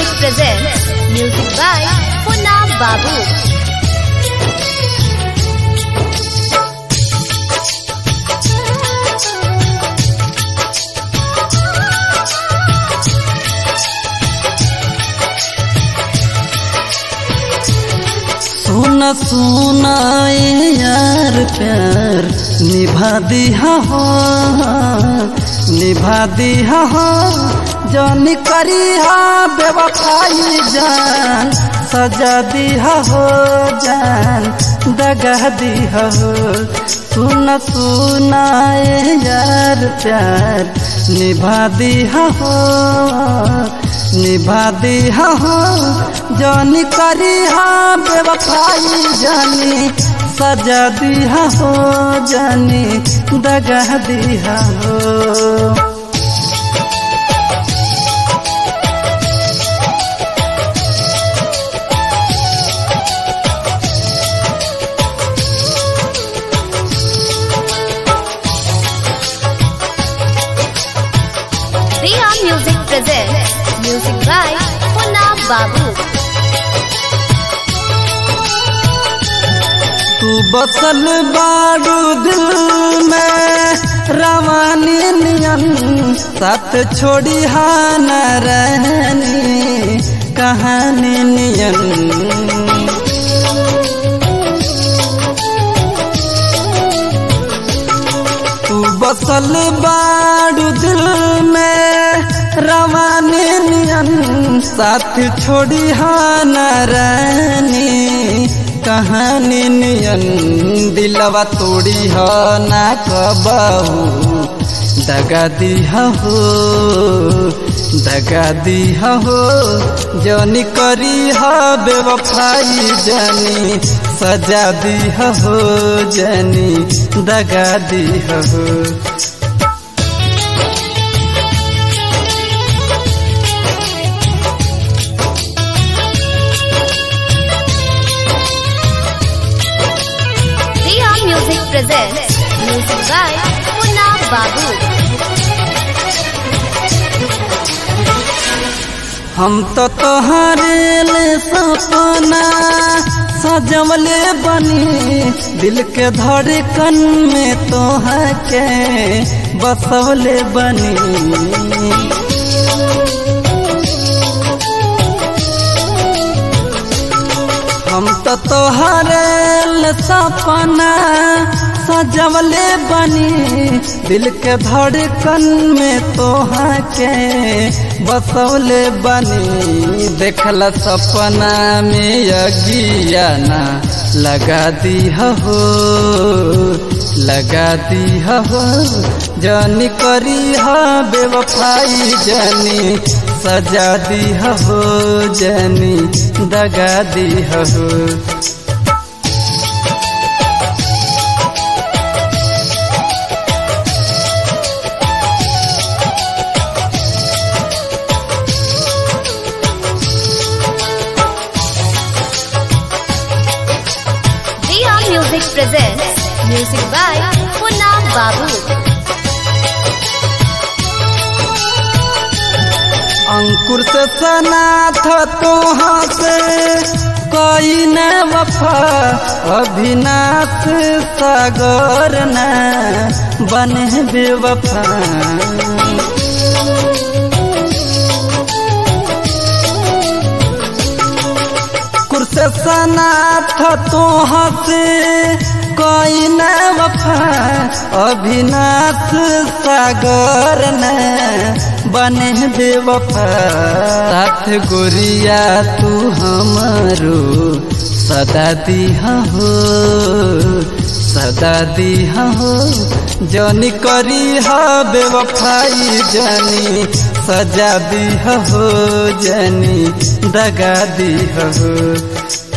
Music presents music by Punna Babu. सुना सुना ए यार प्यार निभा दिया हो निभा दिया हो जन करी हा बेवफाई जान सजा दिया हो जान दगा दिया हो सुना सुना ए यार प्यार निभा दिया हो निभा दिया हो जानी करी हा बेवफाई जानी सजा दिया हो जानी दगा दिया हो Riya Music presents music by Punna Babu. तू बसल बारू दिल में रवानी नियन साथ छोड़ी हा न रहनी कहानी नियन तू बसल बारू दिल में रवानी नियन साथ छोड़ी हा न रहनी कहानी नियन दिलवा तोड़ी हो ना कबहू दगा दिया हो दगा दिया हो जनी करी हो बेवफाई जनी सजा दिया हो जनी दगा दिया हो Riya Music presents music by Punna Babu. हम तो तोहरे ले सपना सजवले बनी दिल के धड़कन में तोह के बसवले बनी हम तो तोहरे ले सपना सजवले बनी दिल के धड़कन में तोहा के बसवले बनी देखला सपना में अगियाना लगा दी हो लगा दी हो जनी करी हो बेवफाई जनी सजा दी हो जनी दगा दी हो Riya Music presents music by Punna Babu. अंकुर से सनाथ तोहाँ से कोई न वफा अभिनाश सागर न बने बेवफा कुर्स सनाथ तोहाँ से कोई न वफा अभिनाश सागर न बने बेवफा साथ गोरिया तू हमारो सदा दिहा हो सदा दिहा हो जनी करी हा बेवफाई जनी सजा दिहा हो जनी दगा दिहा हो